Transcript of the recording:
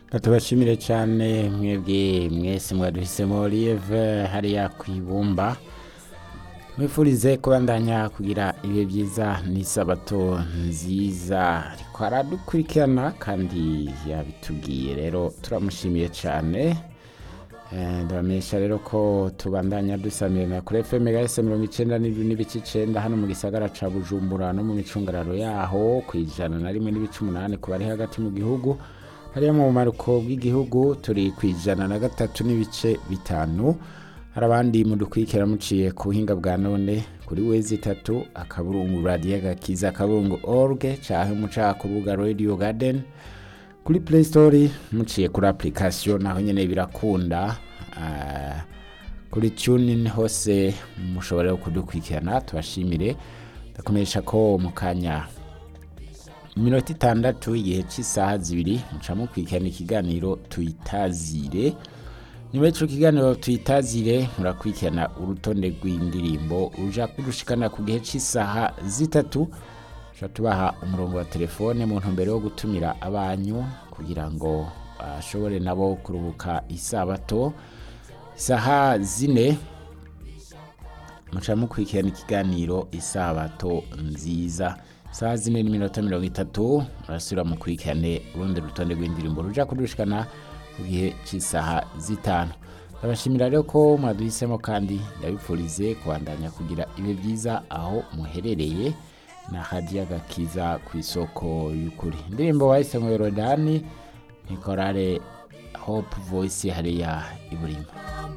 tubashimire cyane mwebwe mwese mwaduhisemo live hariya ku ibumba mwifurize kubandanya kugira ibihe byiza n'isabato nziza ariko aradukurikirana kandi yabitubwiye rero turamushimiye cyane Eh, ndabamenyesha rero ko tubandanya dusamirana kuri FM gahese mirongo icenda n'indwi n'ibice icenda hano mu gisagara ca Bujumbura no mu micungararo yaho ku ijana na rimwe n'ibice umunani ku bari hagati mu gihugu hariya mu bumaruko bw'igihugu turi ku ijana na gatatu n'ibice bitanu hari abandi mudukurikira muciye ku buhinga bwa none kuri wezi itatu akaburungu radiyo gakiza akaburungu org canke muca ku rubuga radio garden kuri play store muciye kuri application naho nyene birakunda Ah, kuri tunin hose mushobora kudukurikirana tubashimire ndakumenyesha ko mu kanya iminota itandatu igihe cy'isaha zibiri muca mukurikirana ikiganiro tuyitazire nyuma y'ico kiganiro tuyitazire murakurikirana urutonde rw'indirimbo ruja kudushikana ku gihe cy'isaha zitatu tuba tubaha umurongo wa telefone mu ntumbero yo gutumira abanyu kugira ngo bashobore nabo kuruhuka isabato isaha zine muca mukurikirana ikiganiro isabato nziza isaha zine n'iminota mirongo itatu murasubira mukurikirane urundi rutonde rw'indirimbo ruja kudushikana ku gihe cy'isaha zitanu ndabashimira rero ko mwaduhisemo kandi ndabipfurize kubandanya kugira ibihe byiza aho muherereye na hadiya gakiza ku isoko y'ukuri indirimbo wahisemo yorodani ni korale hope voice hariya iburima